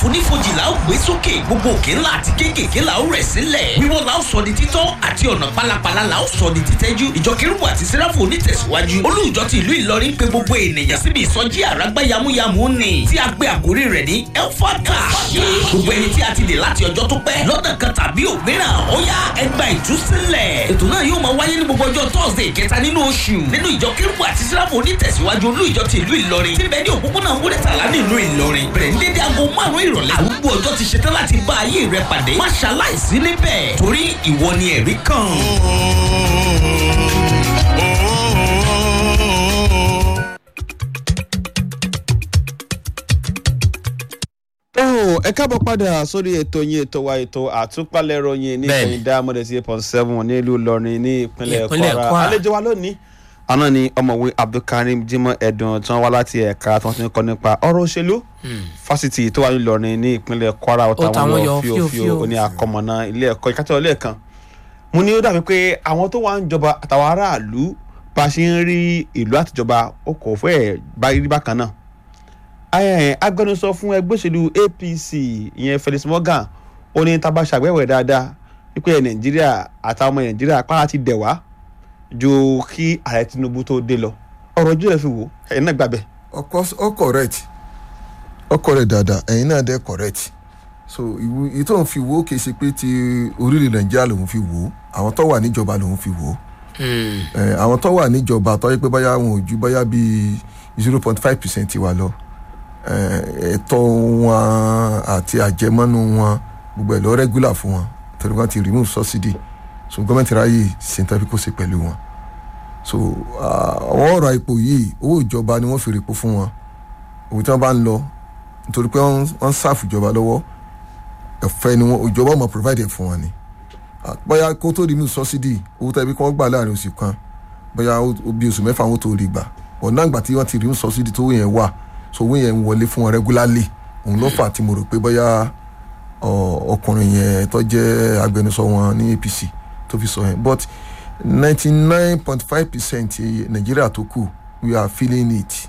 àfonífojì la ó gbé sókè gbogbo òkè ńlá àti kéékèèké la ó rẹ̀ sílẹ̀ wíwọ́ la ó sọ di títọ́ àti ọ̀nà pálapàla la ó sọ di títẹ́jú ìjọ kérúbù àti sẹ́ráfù onítẹ̀síwájú olú ìjọ ti ìlú Ìlọrin pé gbogbo ènìyàn síbi ìsọjí àràgbá yamuyamu ni tí a gbé àkórí rẹ̀ ní elfaka gbogbo ẹni tí a ti dè láti ọjọ́ tó pẹ́ lọ́nà kan tàbí òmíràn ó yá ẹgbà ìtúsílẹ̀ ètò náà yóò máa wáyé ní gbogbo ọjọ́ thursday kẹta nínú oṣù nínú ìjọ kérúbù àti sẹ́ráfù onítẹ̀síwájú olú ìjọ ti ìlú Ìlọrin tí bẹ́ẹ̀ ní òpópónà wúrẹ́tàlá nílùú Ìlọrin bẹ̀rẹ̀ ní dédé aago márùn-ún ìrọ̀lẹ́ àrùgbó ọjọ́ ti ṣetán láti bá ayé rẹ pàdé má ṣaláìsí níbẹ̀ torí ìwọ ni ẹ̀rí kan. Oh, ẹ káàbọ̀ padà sórí ètò yín ètò wa ètò àtúpalẹ̀ ròyìn ní Bẹ́ẹ̀ni. ìpínlẹ̀ Diamond eight point seven nílùú Ìlọrin ní ìpínlẹ̀ Ìpínlẹ̀ Kwara Kwara. àlejò wa lónìí àná ni ọ̀mọ̀wé Abdulkareem Jimoh Ẹ̀dùn tí wọ́n wá láti ẹ̀ka tí wọ́n ti ń kọ́ nípa ọ̀rọ̀ òṣèlú fásitì tó wà ní Ìlọrin ní ìpínlẹ̀ Kwara ọ̀tá táwọn wọn yọ yọ fíofío. fíofío oní àkọmọ̀nà ilé ẹ̀kọ́ ìkátẹ́ ọlẹ́ẹ̀kan mo ní ó dàbí pé àwọn tó wà ń jọba àtàwọn aráàlú bá a ṣe ń rí ìlú àtijọba ó kò fẹ́ẹ̀ bá rí bákan náà Ẹ, agbẹnusọ fún ẹgbẹ́ òṣèlú APC ìyẹn Felix Morgan ó ní tá a bá ṣàgbéwẹ̀ dáadáa wípé Nàìjíríà àtàwọn ọmọ Nàìjíríà pàrọ̀ ti dẹ̀ wá ju kí ààrẹ Tinubu tó dé lọ ọ̀rọ̀ ojú rẹ̀ fi wò ẹ̀yin náà gbàgbẹ́. of course all correct all correct dada ẹ̀yin náà dẹ́ correct so ìwú èyí tó ń fi wò ó kì í ṣe pé ti orílẹ̀ nàìjíríà lòun fi wò ó àwọn tó wà níjọba lòun fi wò ó ẹ̀, àwọn tó wà níjọba tó yẹ pé báyà wọn ò ju báyà bíi zero point five percent wa lọ ẹ̀, ẹ̀tọ́ wọn àti àjẹmọ́nú wọn gbogbo ẹ̀ lọ regular fún wọn torí wọn ti remove subsidy so gọ́ọ̀mẹ̀ntì ráyè ṣèǹtàbí kò ṣe pẹ̀lú wọn so ah, àwọn ọ̀rọ̀ ipò yìí owó ìjọba ni wọ́n fi rèpo fún wọn òun tí wọ́n bá ń lọ nítorí pé wọ́n wọ́n ń sáàfù ìjọba lọ́wọ́ ẹ̀fẹ́ ni wọ́n ìjọba ọmọ provide ẹ̀ fún wọn ni Ah, bóyá kó tó rí mi subsidy owó tẹ́bí kí wọ́n gbà láàrin oṣù kan bóyá ó- ó bí oṣù mẹ́fà wọn tó rí gbà ọ̀nà àgbà tí wọ́n ti rí mi subsidy tó owó yẹn wà so owó yẹn ń wọlé fún wọn regularly òun ló fà tí mo rò pé bóyá ọ, ọkùnrin yẹn tó jẹ́ agbẹnusọ wọn ní APC tó fi sọ yẹn but ninety nine point five percent Nàìjíríà tó kù we are feeling it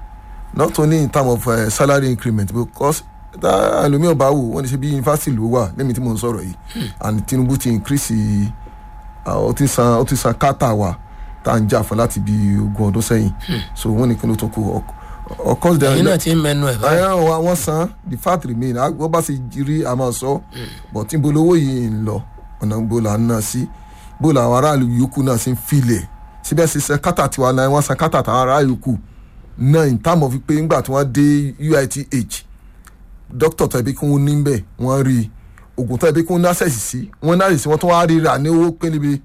not only in terms of uh, salary increment because tá ẹlòmíì ọba wò wọ́n ní ṣe bí yunifásitì ló wà lẹ́mi tí mò ń sọ̀rọ̀ yìí and Tinubu ti increase uh, ó ti san ó ti san kátà wa tá à ń jà fún láti bí ogún ọdún sẹ́yìn so wọ́n ní kí ló tó kù of course there ẹ̀yin náà ti ń mẹnu ẹ̀ báyìí ẹ wọn wọn san the fact remain a- wọ́n bá ṣe rí a máa sọ but níbo lówó yìí ń lọ ọ̀nà níbo là ń ná sí bó làwọn aráàlú yòókù náà ṣe ń filẹ̀ síbẹ̀ ṣe san kátà tiwa náà wọ́n san kátà táwọn aráàlú yòókù náà in term of pé ńgbà tí wọ́n dé UITH dókítà tàbí kí wọ́n ní bẹ́ẹ̀ wọ́n rí i oògùn tàbí kí wọ́n ní access sí wọ́n ní access sí wọ́n tún wá rí rà ní owó pélébé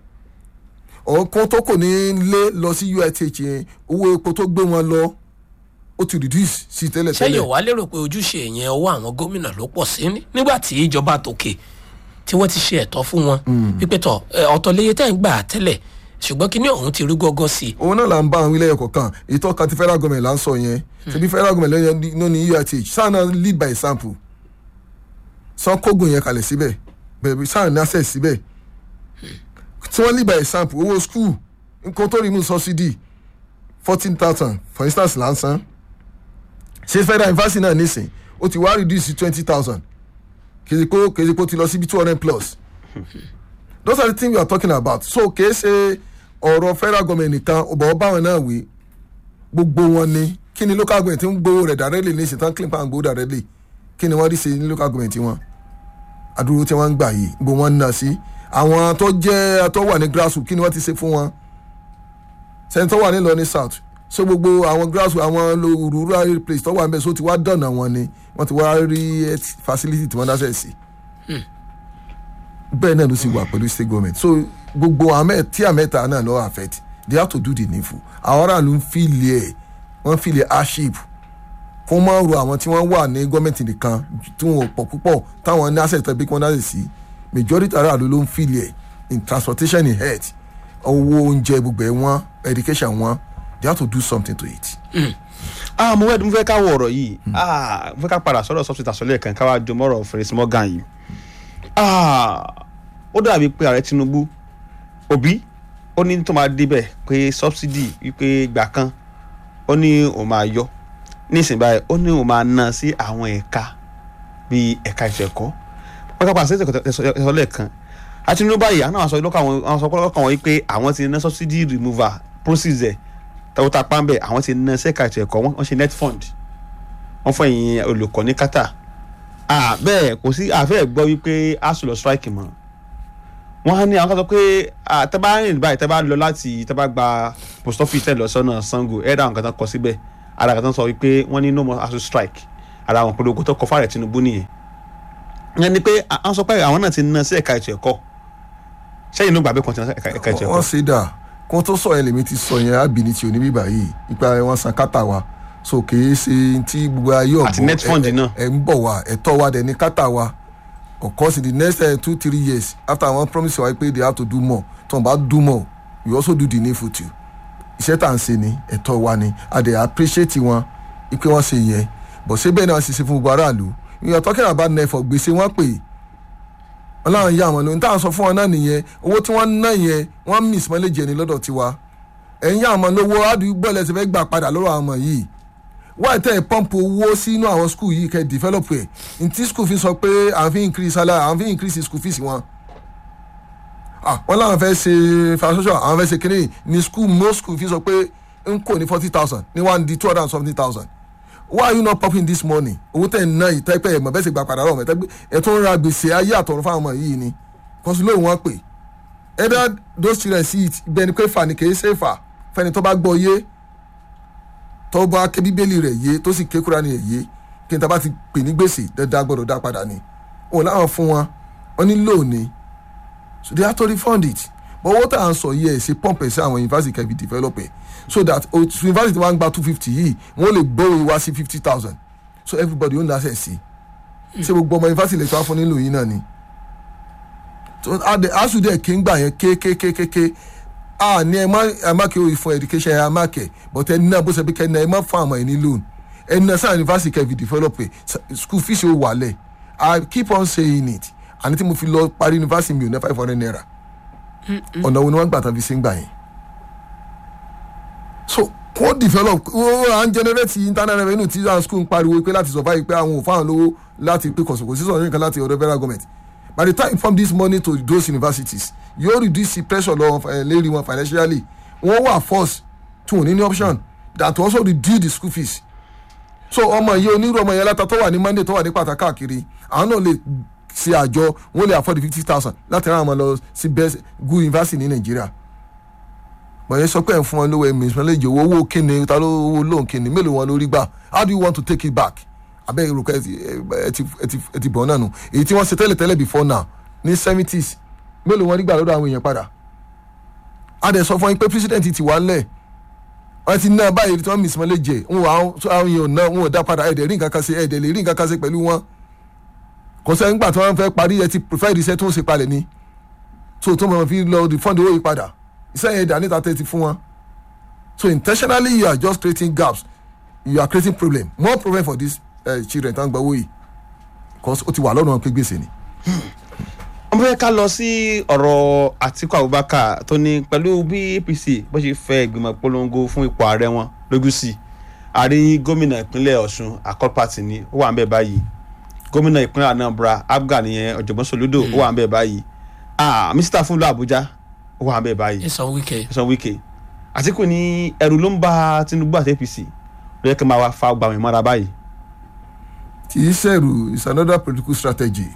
ọ̀kan tó kò ní lé lọ sí UITH yẹn owó epo tó gbé wọn lọ ó ti reduce sí tẹ́lẹ̀ ṣé tẹ́lẹ̀ yóò wá lérò pé ojúṣe yẹn ọwọ́ àwọn gómìnà ló pọ̀ sí ní nígbà tí ìjọba tòkè tí wọ́n ti ṣe ẹ̀tọ́ fún wọn pípẹ́ tọ̀ ẹ, ọ̀tọ̀ léye tẹ́ ń gbà tẹ́lẹ̀ ṣùgbọ́n kíní ọ̀hún ti rú gọ́gọ́ sí i òun náà là ń bá àwọn ilé ẹ̀kọ́ kan ètò ọkàn ti federal government là ń sọ yẹn ṣebí federal government lẹ́yìn ló ní UITH sáà náà lead by example sàn kógun yẹn kalẹ̀ síbẹ̀ bẹ̀rẹ̀ sáà ní access síbẹ̀ tí wọ́n lead by example owó school nǹkan tó rí mú subsidy fourteen thousand for instance là ń san ṣé federal university náà nísìn ó ti wá reduce sí twenty thousand kèsìkò kèsìkò ti lọ síbi two hundred plus those are the things we are talking about so kìí ṣe ọ̀rọ̀ federal government nìkan ọ̀bọ̀ báwọn náà wí gbogbo wọn ni kí ni local government ń gbowó rẹ̀ directly ní ìṣẹ̀tàn clean pan gbowó directly kí ni wọ́n rí ṣe ní local government wọn àdúró tí wọ́n ń gbà yìí gbogbo wọn ń ná sí àwọn tó jẹ́ tó wà ní grassroots kí ni wọ́n ti ṣe fún wọn sẹ́ni tó wà ní Ìlọrin south so gbogbo àwọn grassroots àwọn lo- rural place tó wà ń bẹ̀ so ti wá dọ̀nà wọn ni wọ́n ti wá rí health facility tí wọ́n dáṣẹ̀ sí bẹ́ẹ̀ náà ló sì wà pẹ̀lú state government so gbogbo àmẹ́ tí àmẹ́ta náà lọ́wọ́ affect they have to do the needful àwọn aráàlú ń fìlẹ̀ ẹ̀ wọ́n fìlẹ̀ hardship kó má ro àwọn tí wọ́n wà ní gọ́ọ̀mẹ̀ntì nìkan tí wọ́n pọ̀ púpọ̀ táwọn ní access tẹ̀bí kí wọ́n dáṣẹ̀ sí majority aráàlú ló ń fìlẹ̀ ẹ̀ in transportation in health owó oúnjẹ gbogbo ẹ̀ wọ́n education wọ́n they have to do something to it. ah mo fẹ́ mo fẹ́ ká wọ ọ̀rọ̀ yìí ah mo fẹ́ ká padà sọ́dọ̀ subsidy àsọlẹ̀ kan ká wá jọ mọ́rọ̀ Felix Morgan yìí ah ó dàbí pé ààrẹ Tinubu Obi ó ní tó máa débẹ̀ pé subsidy wípé ìgbà kan ó ní òun máa yọ nísìnyí báyìí ó ní òun máa ná sí àwọn ẹ̀ka bíi ẹ̀ka ètò ẹ̀kọ́ pátápátá àti ètò ẹ̀kọ́ lẹ́ẹ̀kan àti nínú báyìí àwọn àwọn sọ lọ́kàn àwọn àwọn sọ lọ́kàn wọn yìí pé àwọn ti ná subsidy removal procedure tàwọn tá a pa ń bẹ̀ àwọn ti ná sẹ́ka ètò ẹ̀kọ́ wọ́n ṣe net fund wọ́n fún ẹ̀yin olùkọ́ ní kátà ah bẹ́ẹ̀ kò sí àfẹ́ gbọ́ wípé asu lọ strike mọ́ wọ́n á ní àwọn kan sọ pé ah, tẹ́ bá rìn báyìí tẹ́ bá lọ láti tẹ́ bá gba post office tẹ́ lọ sọ́nà Sango ẹ̀ẹ́dà àwọn kan tán kọ síbẹ̀ ara kan tán sọ wípé wọ́n ní no more asu strike ara àwọn polówó tó kọ fáàrẹ̀ Tinubu nìyẹn ìyẹn ni pé àwọn sọ pé àwọn náà ti ná sí ẹ̀ka ètò ẹ̀kọ́ sẹ́yìn ló gbàgbé kan ti ná sí ẹ̀ka ẹ̀ka ètò wọ́n ẹ̀kọ́ ṣe dà kó tó sọ yẹn lèmi ti sọ yẹn ábìní tí oníbí báyìí ipa wọn san kátà wa so kìí ṣe tí gbogbo ayé ọ̀gbọ́n Àti net fund ẹ- ẹ- náà. ẹ ń bọ̀ wá ẹ̀tọ́ wa dẹ̀ ní kátà wa of course in the next uh, two three years after one promise wa pé they have to do more tó ń bá do more we also do the needful too iṣẹ́ tá à ń ṣe ni ẹ̀tọ́ wa ni a dẹ̀ appreciate wọn ipe wọ́n ṣe yẹn but ṣé bẹ́ẹ̀ náà ṣe ṣe fún gbogbo aráàlú we are talking about nefo gbèsè wọn pè é ọlọ́run yá àwọn lóhun táwọn sọ fún wọn náà nìyẹn owó tí wọ́n ń ná yẹn wọ́n miss mileage ẹni lọ́dọ̀ tiwa ẹ̀yin yá àwọn lówó àdúgbò ẹlẹ́sẹ̀ fẹ́ gbà padà lọ́rọ̀ àwọn ọmọ yìí wáyé tẹ́ ẹ̀ pọ́ǹpù owó sínú àwọn school yìí kẹ́ ẹ̀ develop ẹ̀ ntí school fees sọ pé à ń fi increase salary à ń fi increase school fees wọn ah wọ́n láwọn fẹ́ ṣe infrastructure àwọn fẹ́ ṣe kínní ní school most school fees sọ pé ń kò ní forty thousand ní one di two hundred and seventy thousand why you not popping this money owó tẹ̀ ń ná yìí tẹ́pẹ́ ẹ̀ mọ̀ bẹ́ẹ̀ sì gba padà lọ́wọ́ mẹ́tẹ́gbẹ́ ẹ̀ tó ń ra gbèsè ayé àtọ̀run fáwọn ọmọ yìí ni kọ́sí lóun wọn pè either those children see it bẹ́ẹ̀ ni pé fà ní kì í ṣe fà fẹ́ni tó bá gbọ́ yé tó bá ké bíbélì rẹ̀ yé tó sì ké Kùránì rẹ̀ yé kí n ta bá ti pè ní gbèsè dandan gbọ́dọ̀ dá padà ni òun láwọn fún wọn wọn ní lóòní so they have to refund it but owó tá à ń sọ yìí ẹ̀ ṣe pump ẹ̀ sí àwọn university kẹ́bi develop ẹ̀ so that o- university wa ń gba two fifty yìí wọ́n lè gbówó wá sí fifty thousand so everybody ó ní access sí ṣé gbogbo ọmọ university lè tó wá fún nílò yìí náà ni so asùdẹ̀ kí ń gbà yẹn kékékékéké a ní ẹ má ẹ má kí o fún education ẹ má kẹ but ẹni náà bó ṣe bí kẹ ẹ má fún àwọn ẹ ní loan ẹni náà sáà university kẹfì develop ẹ school fees ó wàlẹ̀ i keep on saying it àní tí mo fi lọ parí university mi ò ní five hundred naira ọ̀nà wo ni wọ́n gbà tán fi ṣe ń gbà yẹn so kó develop ó à ń generate internal revenue tí àwọn school ń pariwo pé láti survive pé àwọn ò fáwọn lówó láti pé kọ̀sọ̀kọ̀ sí sọ̀rọ̀ nǹkan láti ọ̀dọ̀ federal government by the time you form this money to those universities yóò reduce the pressure lọ uh, lérí wọn financially wọ́n wà force tí wọ́n ní ní option that to also reduce the school fees so ọmọ yìí onírú ọmọ yẹn láta tó wà ní monday tó wà ní pàtàkì káàkiri àwọn náà lè ṣe àjọ wọn lè afford fifty thousand láti rán àwọn lọ sí best good university ní nàìjíríà bọ̀yẹ sọ pé ẹ̀ ń fún wọn lówó ẹ̀mí ìsúnmọ́lẹ́jì owó owó kíni ta ló owó lóhùn kíni mélòó wọn lórí gbà how do you want to take it back abẹ́ ìrùkọ́ ẹ ti ẹ ti ẹ ti ẹ ti bọ̀ náà nù èyí tí wọ́n ṣe tẹ́lẹ̀ tẹ́lẹ̀ before now ní seventies mélòó wọn rí gbà lọ́dọ̀ àwọn èèyàn padà a dẹ̀ sọ fún yín pé president ti wà lẹ̀ wọ́n ti ná báyìí tí wọ́n mí ìsúnmọ́lẹ́jì wọn wà àwọn èèyàn náà wọn ò dá padà ẹ̀dẹ̀ rí nǹkan kan ṣe ẹ̀dẹ̀ lè rí nǹkan kan ṣe pẹ̀lú wọn kò sẹ́ nígbà tí wọ́n fẹ́ parí ẹ ti prefer iṣẹ́ tó ń ṣe palẹ̀ ni so tó mọ̀ fi lọ refund owó yìí padà iṣẹ́ yẹn dà níta tẹ́tí fún wọn so intentionally you are just creating gaps you are creating problem more problem for these uh, children tó ń gba owó yìí because ó ti wà lọ́nà pé gbèsè ni. wọ́n fẹ́ ká lọ sí ọ̀rọ̀ Àtíkù Abubakar tó ní pẹ̀lú bí APC bó ṣe fẹ́ ìgbìmọ̀ polongo fún ipò ààrẹ wọn lójú sí i àrí gómìnà ìpínlẹ̀ Ọ̀ṣun Accord Party ni ó wà ń bẹ̀ báyìí gómìnà ìpínlẹ̀ Anambra Abga nìyẹn Ọ̀jọ̀gbọ́n Soludo ó wà ń bẹ̀ báyìí ah mísítà fúnlọ Àbújá ó wà ń bẹ̀ báyìí ẹ̀sán wíkẹ́ ẹ̀sán Wike Àtíkù ní ẹ̀rù ló ń bá Tinubu àti APC ló yẹ kí n máa wá fa gbàmù ìmọ̀ra báyìí kì í ṣẹ̀rù it's another political strategy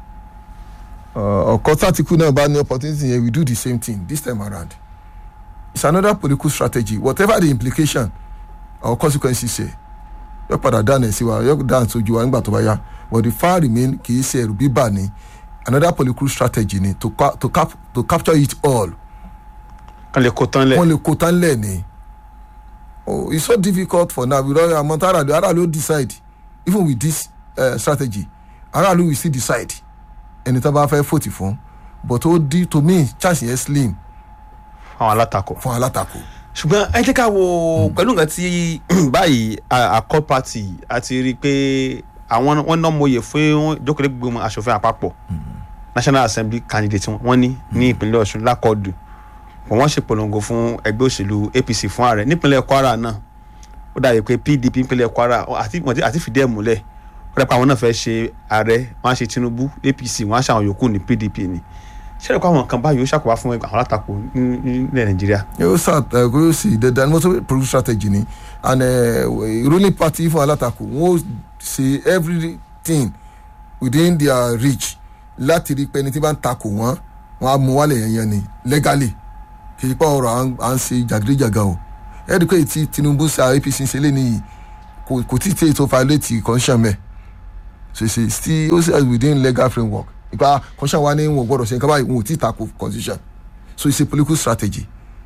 ọ̀kọ́ tàtíkù náà bá ní opportunity yẹn we do the same thing this time around it's another political strategy whatever the implication or consequences ṣe yóò padà dáná ẹ̀ sí wa yóò dáná sójú wa nígbà tó bá yá but the far remain kì í ṣe ẹ̀rù bíbà ni another political strategy ni to, ca to, cap to capture it all kan lè kó tán lẹ̀ wọ́n lè kó tán lẹ̀ ni oh it's so difficult for now because àmọ́ tá aráàlú aráàlú decide even with this uh, strategy aráàlú will still decide ẹni tó bá fẹ́ fòtì fún but ó di to me chance yẹn slim àwọn alátakò. fún alátakò. ṣùgbọ́n ẹ jẹ́ ká wo pẹ̀lú nǹkan tí báyìí a- Accord Party àti rí i pé àwọn wọn náà mọyè fún ìjókòó gbogbo aṣòfin àpapọ̀ National Assembly candidate wọn ní ní ìpínlẹ̀ Ọ̀ṣun lákọ̀ọ́dù wọ́n wọ́n ṣe polongo fún ẹgbẹ́ òṣèlú APC fún ààrẹ nípínlẹ̀ Kwara náà ó dàbí pé PDP nípínlẹ̀ Kwara àti àti fìdí ẹ̀ múlẹ̀ ó dàpọ̀ àwọn náà fẹ́ ṣe ààrẹ wọ́n á ṣe tinubu apc wọ́n á ṣe àwọn yòókù ní pdp ni ṣé ẹ̀kọ́ àwọn kan báyìí ó ṣàkóbá fún àwọn alátakò ní- ní- nílẹ̀ nàìjíríà. yóò sà yóò sì dandan ní wọ́n sọ pé political strategy ni and uh, ruling party fún alátakò wọ́n ó ṣe everything within their reach láti rí pé ẹni tí bá ń takò wọ́n wọ́n á mú wálẹ̀ yẹn yẹn ni legally kì í pa ọ̀rọ̀ à ń- à ń ṣe jàgídíjàgà o ẹ rí i pé tí tinubu sa apc ṣe lé nìyí kò kò tí ì tẹ́ ètò violate constitution mẹ́ so ṣe still ó sì within legal framework ìpa constitution wa ní wọn ò gbọdọ̀ ṣe nǹkan báyìí wọn ò tí ì takò constitution so it's a political strategy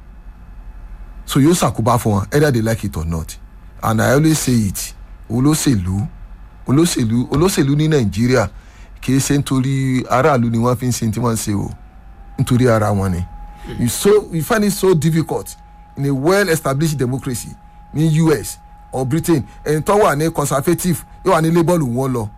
so yóò ṣàkóbá fún wọn either they like it or not and i always say it olóṣèlú olóṣèlú olóṣèlú ní nàìjíríà kìí ṣe nítorí aráàlú ni wọ́n fi ń ṣe tí wọ́n ń ṣe o nítorí ara wọn ni you so you find it so difficult in a well established democracy ní us or britain ẹni tó wà ní conservative yóò wà ní labour lù wọ́n lọ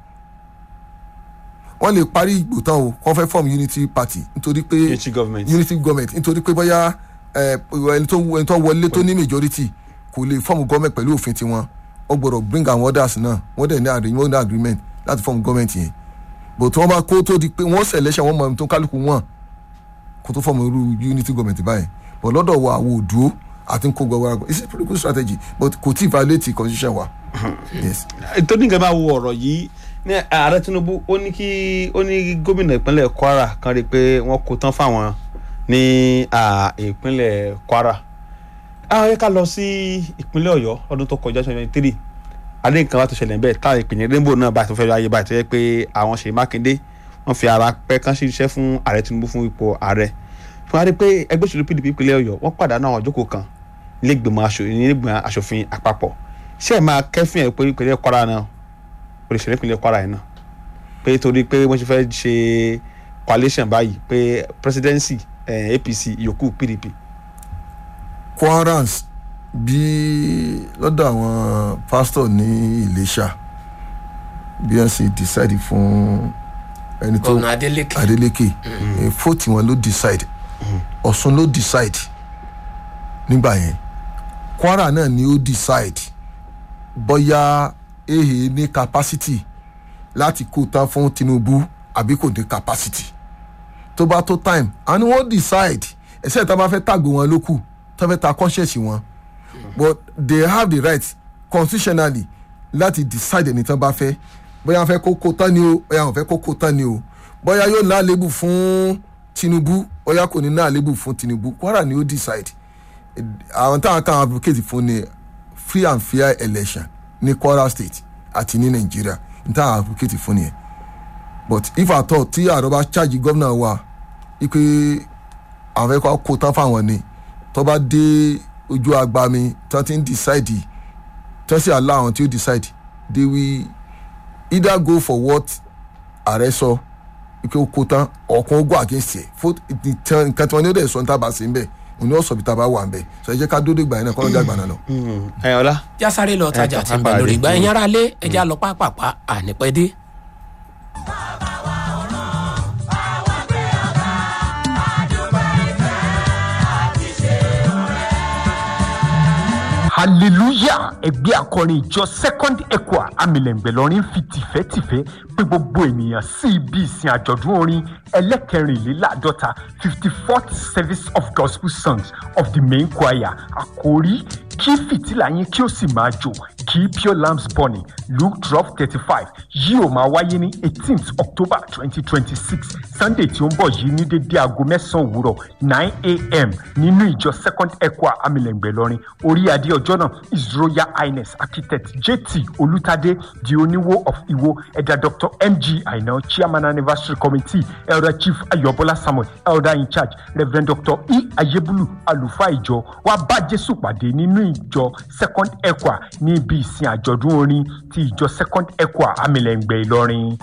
wọ́n lè parí ìgbò tán o wọ́n fẹ́ form unity party nítorí pé Unity government. unity government nítorí pé bóyá ẹ, ẹni tó ẹni tó wọlé tó ní majority kò lè form government pẹ̀lú òfin tiwọn ó gbọ́dọ̀ bring àwọn others náà wọ́n dẹ̀ ní agreement wọ́n ní agreement láti form government yẹn but wọ́n bá kó tó di pé wọ́n selection wọ́n mọ ẹni tó kálukú wọn kó tó form irú unity government báyìí but lọ́dọ̀ wa àwọn òdúró àti kó gbọ́ wàrà it's a pretty good strategy but kò tí ì violate constitution wa yes. tó ní nǹkan bá wo ọ̀rọ̀ yìí ní ààrẹ tinubu ó ní kí ó ní gómìnà ìpínlẹ̀ kwara kan rí i pé wọ́n kó tán fáwọn ní à, ìpínlẹ̀ kwara àwọn yẹ ká lọ sí ìpínlẹ̀ ọ̀yọ́ ọdún tó kọjá twenty twenty three adé nǹkan wá tó ṣẹlẹ̀ bẹ́ẹ̀ táwọn ìpínlẹ̀ rainbow náà bá tó fẹ́ ayé báyìí tó yẹ pé àwọn ṣèyí mákindé wọ́n fi ara pẹ́ kán ṣiṣẹ́ fún ààrẹ tinubu fún ipò ààrẹ fún wa rí i pé ẹgbẹ́ òṣèlú pdp ìpínlẹ̀ ọ̀yọ́ wọ́n pàdánù àwọn ìjókòó kan nílẹ̀gbìmọ̀ aṣòfin nílẹ̀gbìmọ̀ aṣòfin àpapọ̀ ṣé ẹ máa kẹ́fìn ẹ̀ pé ìpínlẹ̀ kwara náà olùṣèlú ìpínlẹ̀ kwara yìí náà pé torí pé wọ́n ti fẹ́ ṣe coalition báyìí pé presidency eh, apc yòókù pdp quarans bí lọ́dọ̀ àwọn pastor ní ìlẹ́ṣà bí wọ́n ṣe decide fún ẹni tó gómìnà adeleke adeleke fóòtì wọn ló decide ọ̀sùn ló decide nígbà yẹn kwara náà ni ó decide bóyá ehe ní capacity láti kó tán fún tinubu àbí kò ní capacity tó bá tó time àni wọ́n decide ẹ̀sẹ̀ tá a bá fẹ́ tàgbé wọn lókù tó fẹ́ ta conscience wọn but they have the right constitutionally láti decide ẹni tán bá fẹ́ bóyá wọ́n fẹ́ kó kó tán ni o bóyá wọ́n fẹ́ kó kó tán ni o bóyá yóò ná àlébù fún tinubu bóyá kò ní ná àlébù fún tinubu kwara ni ó decide àwọn táwọn kan advocate fún ni free and fair election ní kwara state àti ní nàìjíríà ní táwọn advocate fún nìyẹn but if at all tí ààrẹ bá charge gómìnà wa wípé àwọn fẹ́ kó kó tán fáwọn ni tó bá dé ojú agbami tó ti ń decide tó sì allow àwọn tí ó decide they will either go for what ààrẹ sọ wípé ó kó tán ọ̀kan ó go against ẹ̀ fún nǹkan tí wọ́n ní ó dẹ̀ sọ ní tábà sí ń bẹ̀ òní ọ̀sọ̀ bí tábà wà ń bẹ̀ sọ ẹ jẹ́ ká dódé gbà yẹn náà kọ́ ló dá gbà náà lọ. ẹ ọlá jásáré lọ tajà ẹ, tí ń bẹ pápá lórí rẹ̀. ìgbà ẹ̀yìn ara lé ẹja lọ pápápá ànípẹ́ dé. hallelujah ẹgbẹ́ akọrin ìjọ second equa amílẹ̀ngbẹ̀lọ́rin fi tìfẹ́tìfẹ́ pé gbogbo ènìyàn sí ibi ìsìn àjọ̀dún orin ẹlẹ́kẹrìnléláàádọ́ta fifty fourth service of gospel songs of the main choir àkórí kí fìtílà yín kí ó sì máa jò kí pure lamps burning luke twelve thirty five yóò máa wáyé ní eighteenth october twenty twenty six sunday tí ó ń bọ̀ yìí ní dédé aago mẹ́sàn-án òwúrọ̀ nine a.m. nínú ìjọ second equa amílẹ̀ngbẹ̀ lọ́rin orí adé ọjọ́ náà his royal highness architect jt olùtàdé di oníwó of iwo ẹ̀dà dr mg aina chairman anniversary committee elder chief ayọ̀bọ́lá samuel elder in charge reverend dr e ayébúlù àlùfáà ìjọ wa bá jésù pàdé nínú ìjọ second equa ní ibi ìsìn àjọ̀dún orin ti ìjọ second equa amílẹ̀ngbẹ̀ ìlọrin.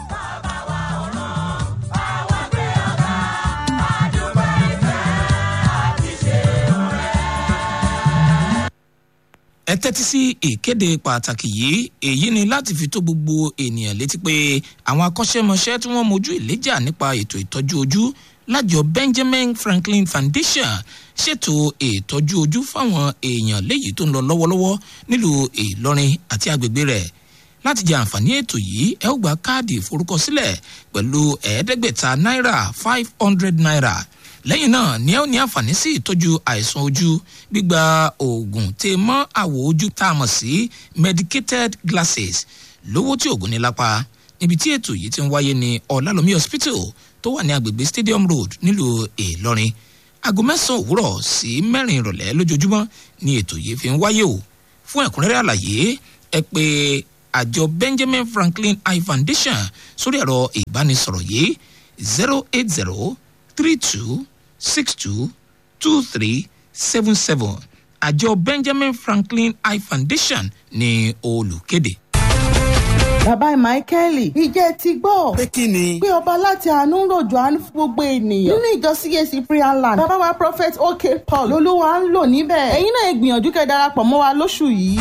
ẹ tẹ́tí sí ìkéde pàtàkì yìí èyí ni láti fi tó gbogbo ènìyàn létí pé àwọn akọ́ṣẹ́mọṣẹ́ tí wọ́n mojú ìléjà nípa ètò ìtọ́jú ojú lájọ benjamin franklin foundation ṣètò ìtọ́jú ojú fáwọn èèyàn léyìí tó ń lọ lọ́wọ́lọ́wọ́ nílùú ìlọrin àti agbègbè rẹ̀ láti jẹ àǹfààní ètò yìí ẹ ó gba káàdì ìforúkọsílẹ̀ pẹ̀lú ẹ̀ẹ́dẹ́gbẹ̀ta náírà five hundred naira lẹ́yìn náà ni ẹ ó ní àǹfààní sí ìtọ́jú àìsàn ojú gbígba oògùn tè mọ́ àwọ̀ ojú tá a mọ̀ sí medicated glasses lówó tí oògùn ní lápá níbi tí ètò yìí ti ń wáyé ní ọ̀làlómi hospital tó wà ní agbègbè stadium road nílùú ìlọrin aago mẹ́sàn-án òwúrọ̀ sí mẹ́rin ìrọ̀lẹ́ lójoojúmọ́ ni ètò yìí fi ń wáyé o fún ẹ̀kúnrẹ́rẹ́ àlàyé ẹ pé àjọ benjamin franklin eye foundation sórí ẹ̀rọ ìbánisọ̀rọ̀ yìí zero eight zero three two six two two three seven seven àjọ benjamin franklin eye foundation ní olùkéde. bàbá michaeli ìjẹ́ ti gbọ́. pé kí ni. pé ọba láti àánú ń rọ̀jò àánú fún gbogbo ènìyàn. nínú ìjọ cac prayer land bàbá wa prophet ok paul lolúwa ń lò níbẹ̀. ẹ̀yin náà ẹ gbìyànjú kẹ́ darapọ̀ mọ́ wa lóṣù yìí.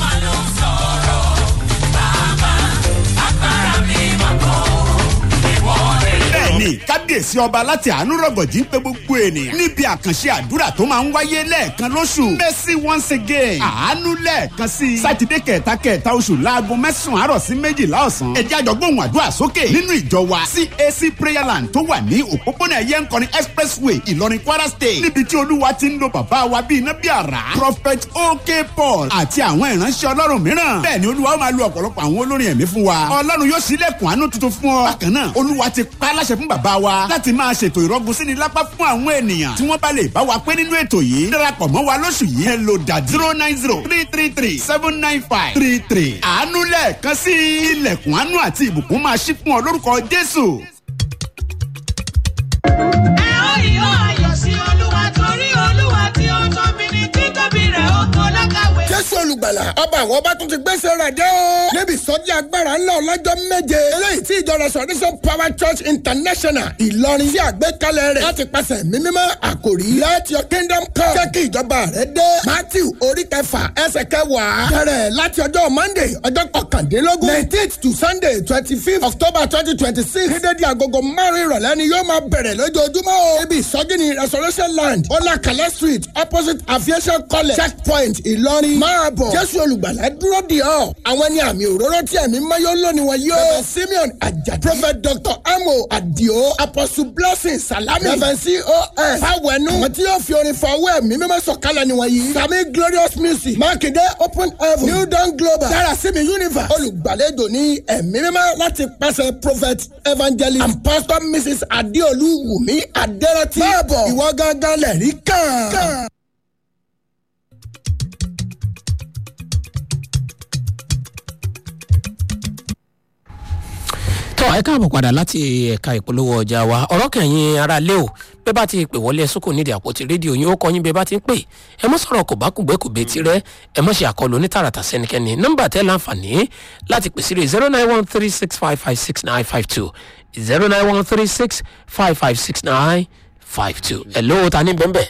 bẹ́ẹ̀ni kábíyèsí ọba láti àánú rọ̀gọ̀jì ń pe gbogbo ènìyàn níbi àkànṣe àdúrà tó máa ń wáyé lẹ́ẹ̀kan lóṣù mercy once again àánú lẹ́ẹ̀kan sí i sátidé kẹta kẹta oṣù láago mẹ́sàn-án àárọ̀ sí méjìlá ọ̀sán ẹ̀jẹ̀ àjọgbóhùn àdúrà sókè nínú ìjọ wa cac prayer land tó wà ní òpópónà ẹ̀yẹ nkọrin expressway ìlọrin kwara state níbi tí olúwa ti ń lo bàbá wa bíi iná bíi àrá prophet ok paul àti àwọn ìránṣẹ́ ọlọ́run mìíràn bẹ́ẹ̀ ni olúwa ó máa lo ọ̀pọ̀lọpọ̀ àwọn olórin ẹ̀mí fún wa ọlọ́run yóò ṣílẹ̀kùn àánú tuntun fún ọ bákan náà olúwa ti pa á láṣẹ fún bàbá wa láti máa ṣètò ìrọ́gùn sí ni lápá fún àwọn ènìyàn tí wọ́n bá lè bá wa pé nínú ètò yìí darapọ̀ mọ́ wa lóṣù yìí ẹ lò dà zero nine zero three three three seven nine five three three àánú lẹ́ẹ̀kan sí ilẹ̀kùn àánú àti ìbùkún máa ṣí fún ọ lórúkọ jésù. ẹ ó yọ ayọ̀ sí olúwa torí olúwa tí ó tóbi ní títóbi rẹ̀ ó tó lákàwé. jésù olùgbàlà ọba àwọn ọba tún ti gbèsè rẹ̀ dé o. níbi ìsọjí agbára ńlá ọlọ́jọ́ méje. eléyìí tí ìjọ restoration power church international ìlọrin sí àgbékalẹ̀ rẹ̀ láti pàṣẹ mímímọ́ àkòrí let your kingdom come. jẹ́ kí ìjọba rẹ̀ dé. matthew orí kẹfà ẹsẹ̀ kẹwàá. bẹ̀rẹ̀ láti ọjọ́ monday ọjọ́ kọkàndínlógún. nineteenth to sunday twenty fifth october twenty twenty six. ní dédé agogo márùn-ún ìrọ̀lẹ́ ni yóò máa bẹ̀rẹ̀ lójoojúmọ́ o. ibi ìsọjí ni restoration land ọlákàlẹ́ street opposite aviation college checkpoint ìlọrin. máa bọ̀ jésù olùgbàlà dúró di ọ́. àwọn ní àmì òróró tí ẹ̀mí mayọ́ lónìí wọn yóò. bẹ̀rẹ̀ simeon ajadi. prophet dr amo adio apostle blessing salami. reverend cos fawẹnu. àwọn tí yóò fi orin fọwọ́ ẹ̀mí mímọ́ sọ̀kalẹ̀ ni wọ̀nyí. sami glorious music. mákindé open heaven. new dawn global. dára sími universe. olùgbàlejò ní ẹ̀mí mímọ́ láti pàṣẹ prophet evangelist and pastor mrs adeolu wumi aderati. máa bọ̀ ìwọ gángan lẹ̀rí kàn. tọ́ ẹ káàbọ̀ padà láti ẹ̀ka ìpolówó ọjà wa ọ̀rọ̀ kẹ̀yìn ara lé o bẹ́ẹ̀ bá ti pè wọlé ẹ̀sùn kò nídìí àpótí rédíò yín ó kọ́ yín bẹ́ẹ̀ bá ti ń pè ẹ mọ́ sọ̀rọ̀ kò bá kùgbẹ́ kò bẹ́ẹ̀ tirẹ̀ ẹ mọ́ ṣe àkọlù onítàràtà sẹ́nikẹ́ni nọ́mbà tẹ́ láǹfààní láti pèsè rè zero nine one three six five five six nine five two zero nine one three six five five six nine five two ẹ̀ lówó ta ní bẹ́ẹ̀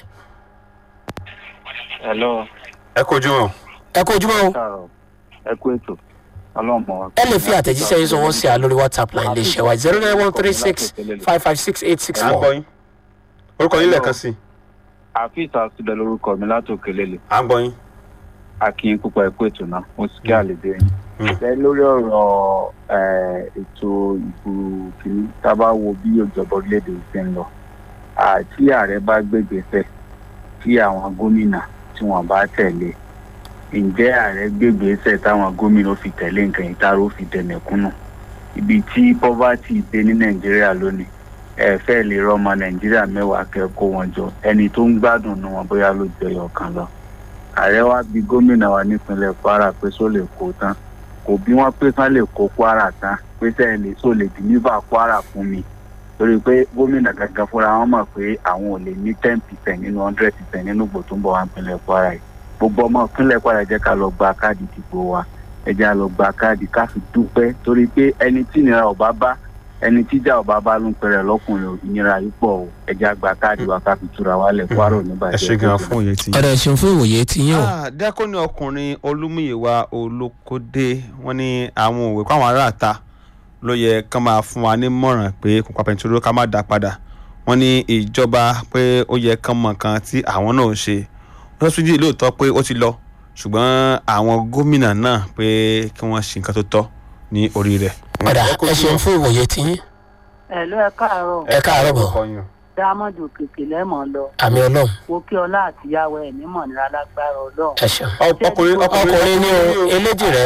hello ẹ kojú wọn. ẹ kó ojúmọ́ o káàárọ̀ ẹ kú ètò ọlọ́run mọ̀ wá. ẹ lè fi àtẹ̀jíṣẹ́ yín sọ̀wọ́n sí a lórí whatsapp line lè ṣe wa zero nine one three six five five six eight six à ń gbọ́ four. yín orúkọ yín lẹ́ẹ̀kan sí i àfíìsì àtúndẹ̀ lórúkọ mi látòkè lélẹ̀ à ń gbọ́ yín. akin púpọ̀ ẹ̀kú ètò náà mo sì kí àlejò yín. ẹ lórí ọ̀rọ̀ eh, ètò ìbò kìíní tá a bá wo bí ìjọba orílẹ̀-èdè yìí ṣe ń lọ àti ààrẹ bá gbégbèsè tí àwọn gómìnà tí wọ́n bá tẹ̀lé ǹjẹ́ ààrẹ gbégbèsè táwọn gómìnà fi tẹ̀lé nǹkan yìí táró fi dẹ̀mẹ̀kúnnù ibi tí poverty dé ní nàìjíríà lónìí ẹ fẹ́ lè rọmọ nàìjíríà mẹ́wàá kẹ́kọ̀ọ́ wọn jọ ẹni tó ń gbádùn nu wọn bóyá ló jẹ ẹyọ kan lọ ààrẹ wa bí gómìnà wa nípínlẹ̀ kwara pé só lè kó tán kò bí wọ́n pé kán lè kó kwara tán pé sẹ́yìn lè só lè dìníbà kwara fún mi torí pé gómìnà gangan fúnra wọn mọ̀ pé àwọn ò lè ní ten percent nínú hundred percent nínú ìbò tó ń bọ̀ wá nípínlẹ̀ kwara yìí gbogbo ọmọ ìpínlẹ̀ kwara jẹ́ ká lọ gba káàdì ìdìbò wa ẹ jẹ́ à lọ gba káàdì ká fi dúpẹ́ torí pé ẹni tí ìnira ọ̀bá bá ẹni tíjà ọba bá ló ń pẹrẹ lọkùnrin ìnira yìí pọ̀ o ẹ jẹ́ àgbà káàdì wa ká fi túra wálẹ̀ kwara ò ní ẹ bàjẹ́. ṣe gan fún òye tí. ẹ̀rọ ìṣeun fún ìwòye ti yín o. dẹ́kun ní ọkùnrin olúmúyẹ̀wá olókódé wọ́n ní àwọn òwe kó àwọn aráàta ló yẹ kán máa fún wa nímọ̀ràn pé kò pa pẹ̀ntúró ká má dá padà wọ́n ní ìjọba pé ó yẹ kán mọ̀ nǹkan tí àwọn náà ń ṣe wọ́n tún jí lóòótọ́ pé ó ti lọ ṣùgbọ́n àwọn gómìnà náà pé kí wọ́n ṣe nǹkan tó tọ́ ní orí rẹ̀. padà ẹ ṣeun fún ìwòye tiyín ẹ̀lú ẹ káàárọ̀ ẹ káàárọ̀ bọ̀ dámọ̀dù kèké lẹ́mọ̀ lọ àmì ọlọ́run mo kí ọlá àtìyáwó ẹ̀ nímọ̀ nira lágbára ọlọ́run. ẹ ṣeun ọkùnrin ọkùnrin ní o eléjì rẹ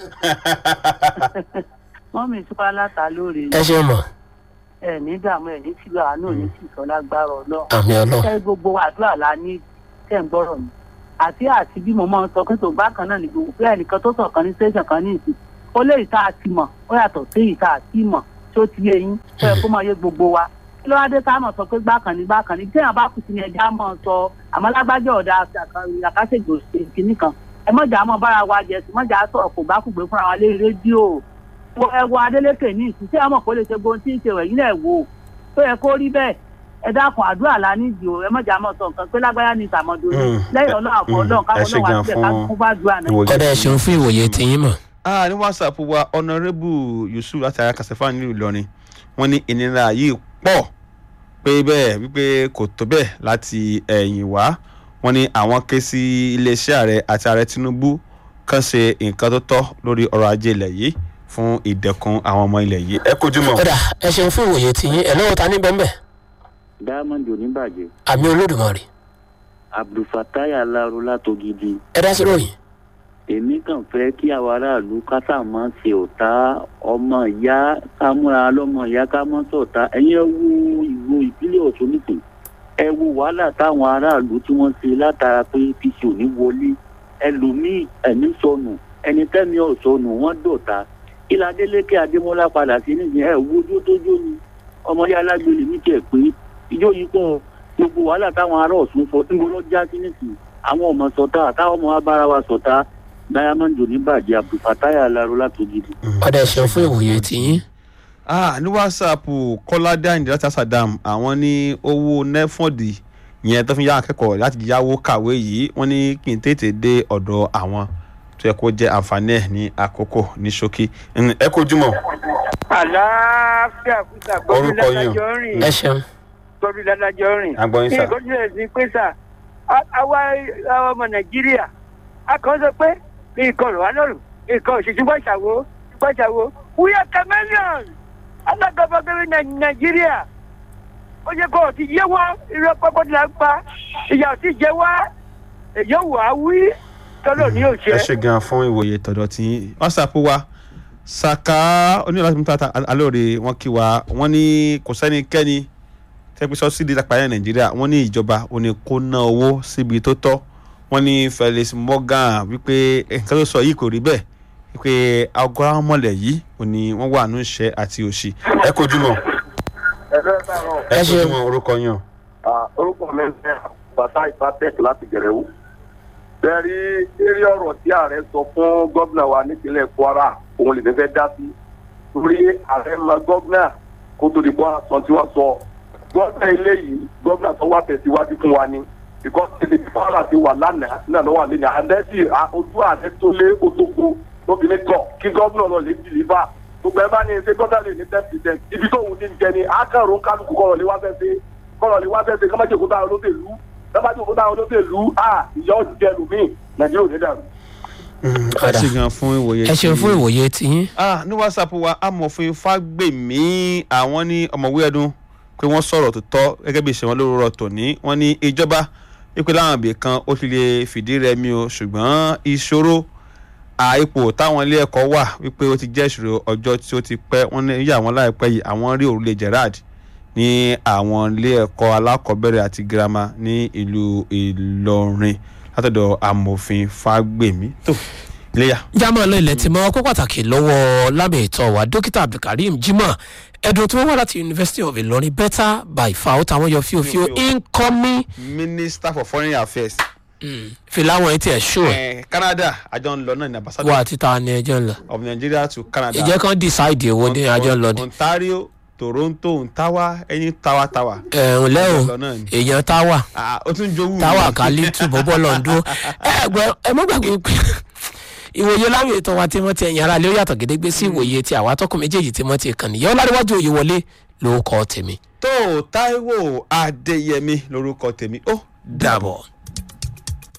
wọ́n mi túká láta lóore ẹ ṣeun mọ̀ ẹ̀ ní dààmú ẹ̀ ní tìlú àánú ní tìsọ lágbára ọlọ́run. àmì ọlọ́run ẹ gbogbo àdúrà la ní tẹ̀ ń gbọ́rọ̀ mi àti àti bí mo máa ń sọ pé tó bá kan náà ní gbogbo bẹ́ẹ̀ nìkan tó sọ̀kan ní station kan ní ìsìn ó lé ìta àti mọ̀ ó yàtọ̀ sí ìta àti mọ̀ tó ti yé yín ó yẹ kó máa yé gbogbo wa kí ló wá dé ká mọ̀ sọ pé gbákan ní gbákan ní téèyàn bá kù sí ní ẹja mọ̀ sọ àmọ́ lágbájọ́ ọ̀dà àkàṣègbè kìíní kan ẹ mọ̀jà mọ̀ bára wa jẹ sí mọ̀jà sọ̀rọ̀ kò bá kùgbé fúnra wa lé rédíò ẹ wo Adélékè ní ìsìn tí ẹ mọ̀ kó lè ṣe gbóhùn tí ń ṣe wẹ̀yìn náà wò tó yẹ kó rí bẹ́ẹ̀ ẹ dákun àdúrà la nídìí o ẹ mọ̀jà mọ̀ sọ nǹkan pé lágbájá ní ìtàmọ̀dò ni lẹ́yìn ọlọ́run àbọ̀ ọlọ́run káwọn náà wà síbẹ̀ ká kún bá ju àná ọ̀dà ẹ ṣeun fún ìwòye tiyín mọ̀ ah ní whatsapp wa honourable yusuf láti ara kàṣẹfà nílùú ìlọrin wọn ní ìnira yìí pọ̀ pé bẹ́ẹ̀ wípé kò tó bẹ́ẹ̀ láti ẹ̀yìn wá wọn ní àwọn ké sí iléeṣẹ́ ààrẹ àti ààrẹ tinubu kàn ṣe nǹkan tó tọ́ lórí ọrọ̀ ajé ilẹ̀ yìí fún ìdẹ̀kùn àwọn ọmọ ilẹ̀ yìí ẹ kojú mọ́. ọ̀dà ẹ ṣeun fún ìwòye tiyín ẹ lọ́wọ́ ta ní bẹ́ẹ̀ diamond oníbàjẹ́ àmì olódùmarè abdulfatai alaro látògidì ẹ dá sí ròyìn èmi kàn fẹ́ kí àwọn aráàlú kásá máa ṣe ọ̀tá ọmọ ìyá ká múra lọ́mọ ìyá ká mọ́ sọ̀tá ẹ̀yin ẹ wo ìwo ìpínlẹ̀ ọ̀ṣun nìkan ẹ wo wàhálà táwọn aráàlú tí wọ́n ṣe látara pé apc ò ní wọlé ẹlòmíì ẹ̀mí sọnù ẹni tẹ́mi ọ̀sọnù wọ́n dọ̀ta ilà adélékè adémọlá padà sí nísìnyí ẹ wo ojú tó jó ni ọmọdé alágbèlè ní tiẹ̀ pé ìjọ yìí pọ̀ gbogbo wàhálà táwọn ará ọ̀ṣun sọ níbo ló já sí nísìnyí àwọn ọmọ sọ̀tá àtàwọn ọmọ abára wa sọ̀tá diamond oníbàjẹ́ abdulfatai alaro látògidì. ọ̀dà ẹ ṣeun fún ìwòye tiyín ah ní whatsapp kọ́ládé àyìndé láti asadam àwọn ní owó nẹ́fọ̀dì yẹn tó fi yá akẹ́kọ̀ọ́ láti yáwó kàwé yìí wọ́n ní kí n tètè dé ọ̀dọ̀ àwọn tó yẹ kó jẹ́ àǹfààní ẹ̀ ní àkókò ní ṣókí ẹ kojú mọ́. àlàáfíà kúta gbọ́dọ̀ Orúkọ yín o. ládájọ́ rìn ẹ ṣeun gbọ́dọ̀ ládájọ́ rìn. A gbọ́ yín, sà. kí nǹkan tilẹ̀ sí pé sà á- àwa àwa ọmọ nàìjíríà a kàn sọ pé nǹkan rọ̀ wá lọ́rùn nǹkan òṣèṣù gbọ́ṣàwó gbọ́ṣàwó we are chameleons alágbàbọ́gbẹ́rẹ́ nàìjíríà ó yẹ kó o ti yé wá irọ́ pọ́pọ́ ti la ń pa ìyà ò ti jẹ wá èyí ò wá wí tọ́lọ̀ ní ẹ òṣè. ṣe gan fún ìwòye tọ̀dọ̀ tí whatsapp wa saka onílàsí mutata alóore wọn kí wa wọn ní kò sẹ́nikẹ́ni tẹ́gbẹ́ sọ́sídì lápáyà nàìjíríà wọ́n ní ìjọba ò ní kó ná owó síbi tó tọ́ wọ́n ní felix morgan wípé nǹkan tó sọ yìí kò rí bẹ́ẹ̀ wípé agora mọ̀lẹ̀ yìí ò ní wọ́n wà ní ìṣẹ́ àti òṣì ẹ kojú mọ́ ẹ kojú mọ́ orúkọ yàn. orúkọ mi ń bẹ bàtà ìfàtẹ́kì láti gẹ̀rẹ́wó. bẹ́ẹ̀ni eré ọ̀rọ̀ tí ààrẹ sọ fún gómìnà wa nípínlẹ̀ kwara òun lè ní fẹ́ dá sí. torí ààrẹ mọ gómìnà kó tó di kwara sọ tí wọ́n sọ. gómìnà ilé yìí gómìnà tó wà tẹ̀síwájú fún wa ni. because tètè tí kwara ti wà lánàá náà ló wà lẹ́nu àdẹ́sì ojú ààrẹ tó lé otókó lóbi ní tọ̀ kí gómìnà lọ lè dìlíbà gbogbo ẹ bá ní ṣe gbọ́dọ̀ lè ní ten percent ibi tó wù ní jẹ ni akẹ́rù kálukú kọ̀rọ̀ lé wá fẹ́ ṣe kọ̀rọ̀ lé wá fẹ́ ṣe kọ́mọ́jì òkúta olóṣèlú kọ́mọ́jì òkúta olóṣèlú à ìyá òjijì ẹlòmíì nàìjíríà ò ní dàrú. ẹ ṣe gan fún ìwòye ẹ ṣeun fún ìwòye tiyín ah ní whatsapp wa amòfin fagbemi àwọn ní ọmọwé ẹdun pé wọ́n sọ̀rọ̀ tó tọ́ gẹ́gẹ́ bí ìṣẹ̀wọ̀n lórúkọ tòní wọ́n ní ìjọba wípé láwọn ibì kan ó ti lè fìdí rẹmi o ṣùgbọ́n ìṣòro àìpò táwọn ilé ẹ̀kọ́ wà wípé ó ti jẹ́ ìṣòro ọjọ́ tí ó ti pẹ́ wọ́n ní yí àwọn láìpẹ́ yìí àwọn rí òrùlé gerard ní àwọn ilé ẹ̀kọ́ alákọ̀ọ́bẹ̀rẹ̀ àti girama ní ìlú ìlọrin látọ̀dọ̀ amòfin fagbemi tó iléyà. jámọ́ lọ ilẹ̀ tí mọ́ ọkọ́ pàtàkì lọ́wọ́ lábẹ́ ìtọ́ wa dókítà abdulkareem jimoh ẹ̀dùn tí wọ́n wá láti university of ilorin better by far ó táwọn yọ fíofío incoming minister for foreign affairs. fìlà wọn ti ẹ̀ ṣó ẹ̀ Eh, canada àjọ ń lọ náà ní ambassador wà títa ni ẹjọ́ ń lọ of nigeria to canada. ìjẹ́ kan decide èwo ni àjọ ń lọ ni. ontario toronto ntawa ẹni tawa tawa. ẹ̀hún lẹ́hùn Lọ náà ni. èèyàn táwà Ah, ó tún jowú. táwà kálí túbọ̀ bọ́ lọ́ndún ẹ gbọ́ ẹ mọ́ gbàgbé pé ìwòye láwọn ètò wa tí wọ́n ti ẹ̀yìn ara lé ó yàtọ̀ gédégbé sí ìwòye tí àwa tọkùn méjèèjì tí wọ́n ti kàn nìyẹn ọlárẹ̀wájú òye wọlé ló kọ́ tèmi. tó taiwo adéyẹmí lorúkọ tèmi ó dàbọ̀.